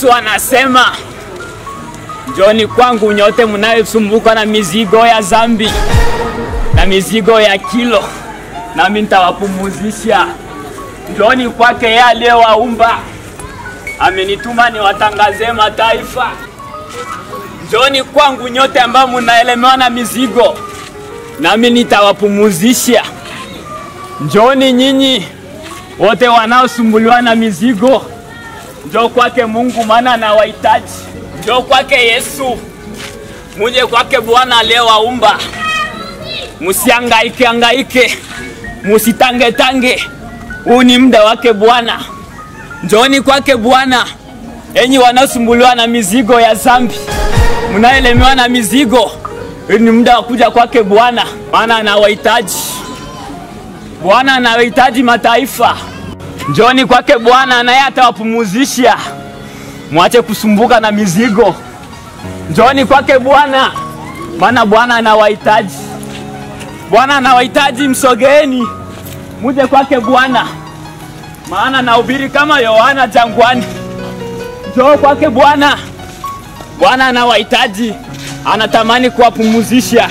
Yesu anasema, njoni kwangu nyote mnayosumbuka na mizigo ya zambi na mizigo ya kilo, nami nitawapumuzisha. Njoni kwake yeye aliyewaumba, amenituma niwatangazie mataifa. Njoni kwangu nyote ambao mnaelemewa na mizigo, nami nitawapumuzisha. Njoni nyinyi wote wanaosumbuliwa na mizigo, njoo kwake Mungu, maana anawahitaji. Njoo kwake Yesu, muje kwake Bwana aliyewaumba. Musiangaike angaike, musitangetange, huu ni muda wake Bwana. Njooni kwake Bwana, enyi wanaosumbuliwa na mizigo ya zambi, mnaelemewa na mizigo, huu ni muda wa kuja kwake Bwana, maana anawahitaji. Bwana anawahitaji mataifa. Njoni kwake Bwana, naye atawapumuzisha. Mwache kusumbuka na mizigo. Njoni kwake Bwana, maana Bwana anawahitaji. Bwana anawahitaji, msogeeni muje kwake Bwana, maana nahubiri kama Yohana jangwani. Njoo kwake Bwana. Bwana anawahitaji, anatamani kuwapumuzisha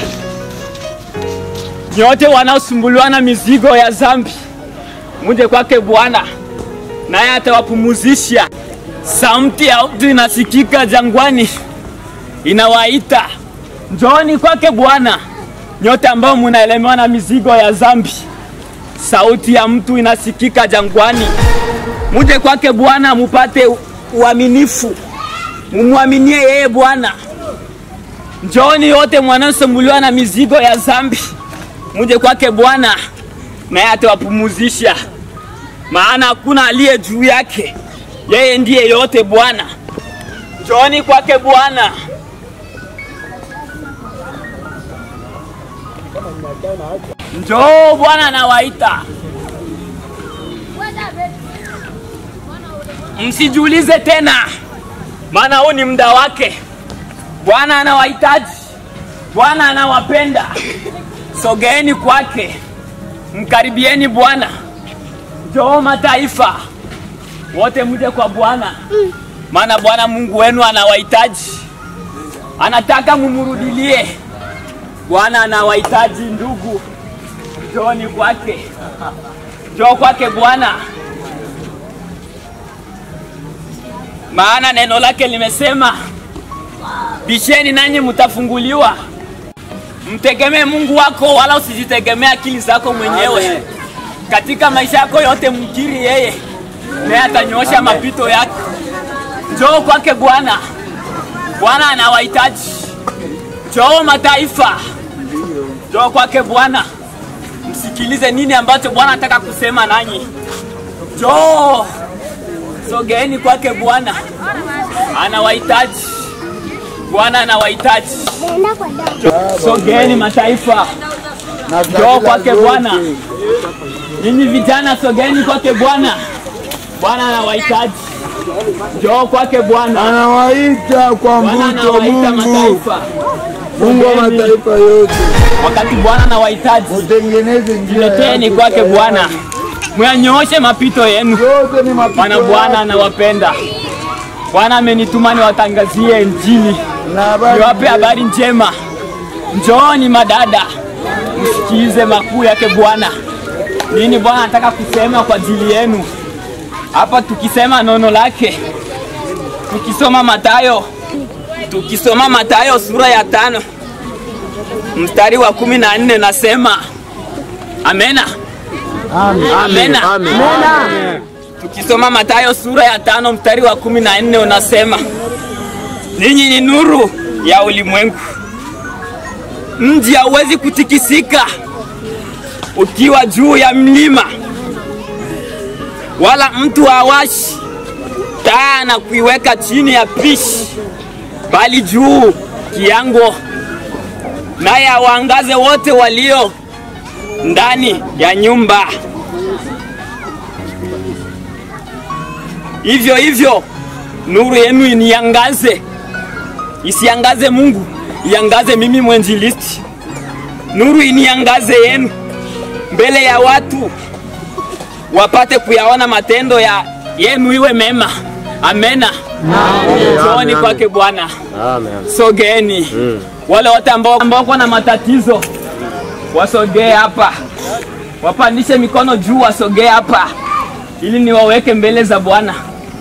nyote wanaosumbuliwa na mizigo ya zambi, muje kwake Bwana, naye atawapumuzisha. Sauti ya mtu inasikika jangwani, inawaita njooni kwake Bwana, nyote ambao munaelemewa na mizigo ya zambi. Sauti ya mtu inasikika jangwani, muje kwake Bwana mupate uaminifu, mumwaminie yeye Bwana. Njooni yote mwanasumbuliwa na mizigo ya zambi, muje kwake Bwana, naye atawapumuzisha, maana hakuna aliye juu yake, yeye ndiye yote Bwana. Njooni kwake Bwana. Njoo, Bwana anawaita. Msijiulize tena, maana huu ni muda wake. Bwana anawahitaji, Bwana anawapenda. Sogeeni kwake, mkaribieni Bwana. Njoo mataifa wote, mje kwa Bwana, maana Bwana Mungu wenu anawahitaji, anataka mumurudilie. Bwana anawahitaji ndugu, njooni kwake, njoo kwake Bwana, maana neno lake limesema, bisheni nanyi mtafunguliwa. Mtegemee Mungu wako, wala usijitegemee akili zako mwenyewe. Katika maisha yako yote mkiri yeye, naye atanyoosha mapito yako. Njoo kwake Bwana, Bwana anawahitaji. Njoo mataifa, njoo kwake Bwana, msikilize nini ambacho Bwana anataka kusema nanyi. Njoo, sogeeni kwake Bwana, anawahitaji. Bwana anawahitaji. Sogeeni mataifa, njoo kwake Bwana. Ninyi vijana, sogeeni kwake Bwana, Bwana anawahitaji. Njoo kwake Bwana, Anawaita kwa Bwana mvuto anawaita Mungu, mataifa. Mungu wa Sogeeni. mataifa yote, Wakati Bwana anawahitaji, utengeneze njia leteni yako kwake tayari. Bwana, mwanyooshe mapito yenu, Yote ni mapito maana Bwana yake. anawapenda. Bwana amenituma niwatangazie Injili, Na habari niwape habari njema. Njooni madada, msikize makuu yake Bwana. Nini Bwana anataka kusema kwa ajili yenu hapa, tukisema nono lake, tukisoma Mathayo, tukisoma Mathayo sura ya tano mstari wa kumi na nne nasema amena, amena. Tukisoma Mathayo sura ya tano mstari wa kumi na nne unasema ninyi ni nuru ya ulimwengu. Mji hauwezi kutikisika ukiwa juu ya mlima, wala mtu hawashi taa na kuiweka chini ya pishi, bali juu kiango, naye awaangaze wote walio ndani ya nyumba. Hivyo hivyo nuru yenu iniangaze, isiangaze Mungu, iangaze mimi mwenjilisti. Nuru iniangaze yenu mbele ya watu, wapate kuyaona matendo ya yenu iwe mema. Amena. Njooni kwake Bwana, Amen. sogeeni. Wale wote ambao ambao wako na matatizo wasogee hapa, wapandishe mikono juu, wasogee hapa ili niwaweke mbele za Bwana.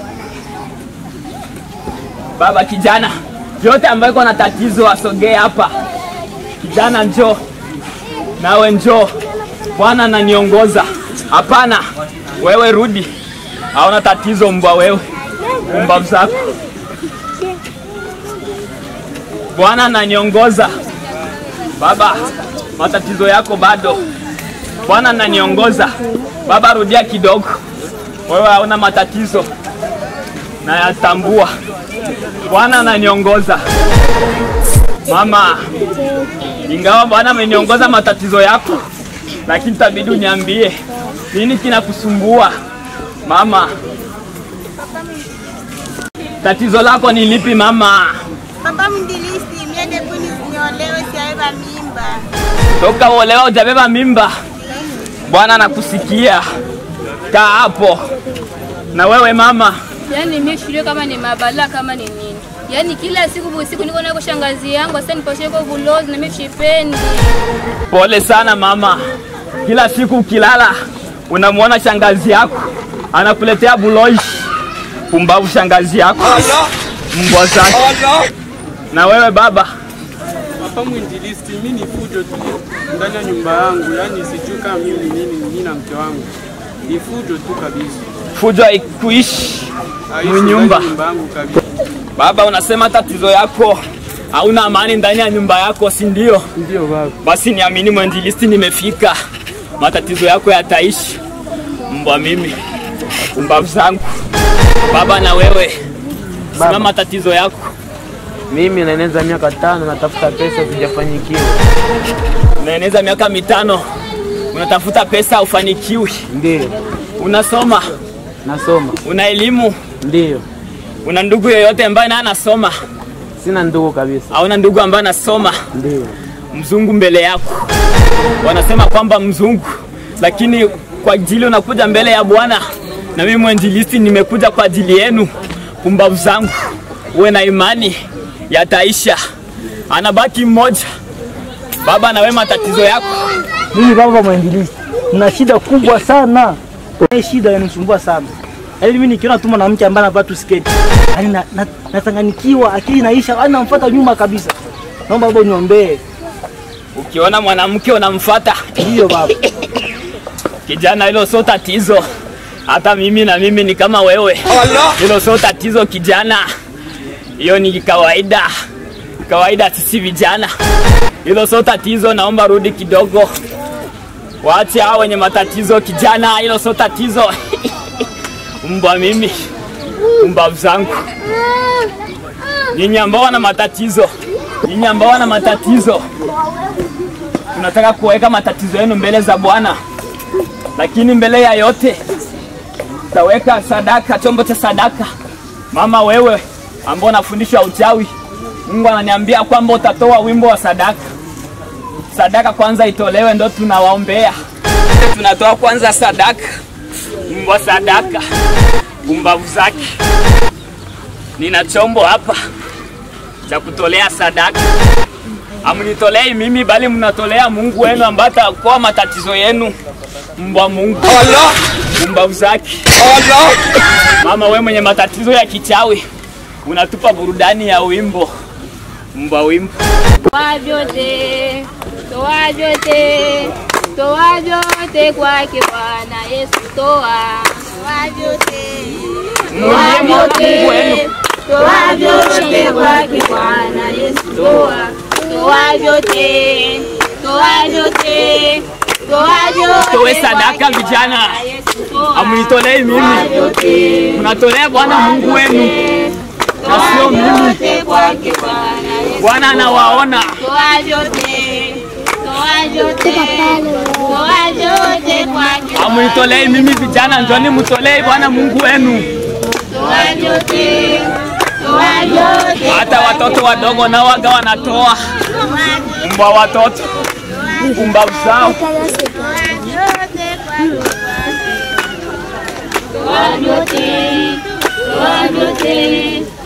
Baba, kijana yote ambayo iko na tatizo asogee hapa. Kijana njoo, nawe njoo. Bwana ananiongoza. Hapana, wewe rudi, hauna tatizo mbwa wewe, umbavu zako. Bwana ananiongoza. Baba, matatizo yako bado. Bwana ananiongoza. Baba, rudia kidogo. Wewe hauna matatizo, nayatambua. Bwana ananiongoza. Mama, ingawa Bwana ameniongoza matatizo yako, lakini tabidi uniambie nini kinakusumbua mama. Tatizo lako ni lipi mama? Papa mndilisti miende kuni niolewe siaeba mimba. Toka uolewa hujabeba mimba, Bwana anakusikia. Kaa hapo. Na wewe mama, Yaani mimi shule kama ni mabala kama ni nini? Yaani kila siku busiku niko nako shangazi yangu sasa nipashe kwa bulozi na mimi sipendi. pole sana mama. Kila siku ukilala unamwona shangazi yako anakuletea buloishi. Pumbavu shangazi yako, mbwa zake. Na wewe baba, Hapa mwinjilisti, mimi ni fujo tu ndani ya nyumba yangu, yaani sijui kama mimi ni nini mimi na mke wangu, ni fujo tu kabisa. fujo haikuishi Haishi mnyumba. ndani ya nyumba yangu kabisa. Baba, unasema tatizo yako hauna amani ndani ya nyumba yako, si ndio? Ndio baba. Basi niamini mwinjilisti, nimefika. Matatizo yako yataishi. Mbwa mimi, umbavu zangu. Baba, na wewe sema matatizo yako. Mimi naeneza miaka tano natafuta pesa sijafanyikiwa. Unaeneza miaka mitano unatafuta pesa, ufanikiwi. Ndio. Unasoma, Nasoma. una elimu, Ndio. una ndugu yoyote ambaye naye anasoma? Sina ndugu kabisa. Hauna ndugu ambaye anasoma? Ndio. mzungu mbele yako. Wanasema kwamba mzungu, lakini kwa ajili unakuja mbele ya Bwana, na mimi mwinjilisti nimekuja kwa ajili yenu. Pumbavu zangu, uwe na imani, yataisha. Anabaki mmoja. Baba, na wewe matatizo yako Mimi baba mwinjilisti, na shida kubwa sana. Hii shida inanisumbua sana. Yaani mimi nikiona tu mwanamke ambaye anavaa tu sketi, yaani na, na, nachanganyikiwa, akili inaisha, yaani namfuata nyuma kabisa. Naomba baba uniombee. ukiona mwanamke unamfuata, Ndiyo baba. kijana, hilo sio tatizo. Hata mimi na mimi ni kama wewe, hilo sio tatizo kijana, hiyo ni kawaida, kawaida sisi vijana, hilo sio tatizo. Naomba rudi kidogo, waache hao wenye matatizo kijana, hilo sio tatizo. Mbwa mimi, mbavu zangu, nyinyi ambao wana matatizo, nyinyi ambao wana matatizo, tunataka kuweka matatizo yenu mbele za Bwana lakini mbele ya yote taweka sadaka, chombo cha sadaka. Mama wewe ambao unafundishwa uchawi, Mungu ananiambia kwamba utatoa wimbo wa sadaka. Sadaka kwanza itolewe, ndo tunawaombea. Tunatoa kwanza sadaka, wimbo wa sadaka, pumbavu zake. Nina chombo hapa cha kutolea sadaka. Amnitolei mimi, bali mnatolea Mungu wenu ambaye ataokoa matatizo yenu mbwa Mungu mbavu zake. Mama we mwenye matatizo ya kichawi unatupa burudani ya wimbo mbwa wimbo. Toa vyote, toa vyote, toa vyote kwake Bwana Yesu, toa Toa vyote. Mrudie Mungu wenu. toa vyote kwake Bwana Yesu, toa toa vyote, toa vyote, toa vyote Toe sadaka kwake vijana. Bwana Yesu, toa Amnitolei mimi, mnatolea Bwana Mungu wenu na sio mimi. vyote kwake Bwana Yesu. Bwana anawaona. Toa vyote, toa vyote, toa vyote kwake Amnitolei mimi vijana, njoni mtolei Bwana Mungu wenu. toa vyote, toa vyote Hata watoto wadogo nao waga wanatoa mbwa watoto pumbavu zao. Toa vyote kwake toa vyote, toa vyote,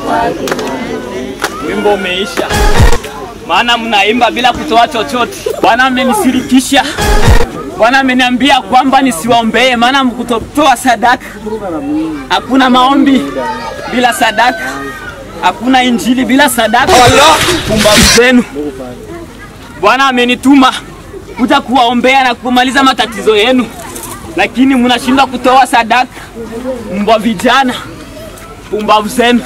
Wimbo umeisha, maana mnaimba bila kutoa chochote. Bwana amenisirikisha, Bwana ameniambia kwamba nisiwaombee, maana mkutotoa sadaka. Hakuna maombi bila sadaka, hakuna injili bila sadaka. Pumbavu zenu. Bwana amenituma kuja kuwaombea na kumaliza matatizo yenu, lakini mnashindwa kutoa sadaka. Mbwa vijana, pumbavu zenu.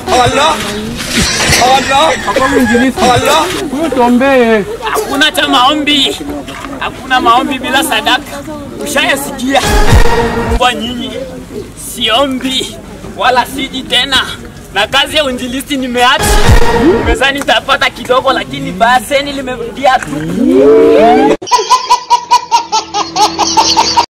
Huyu tuombee. Hakuna cha maombi, hakuna maombi bila sadaka. Ushayasikia mbwa nyinyi, siombi wala siji tena, na kazi ya uinjilisti nimeacha. Nimezani nitapata kidogo, lakini baseni limerudia tu.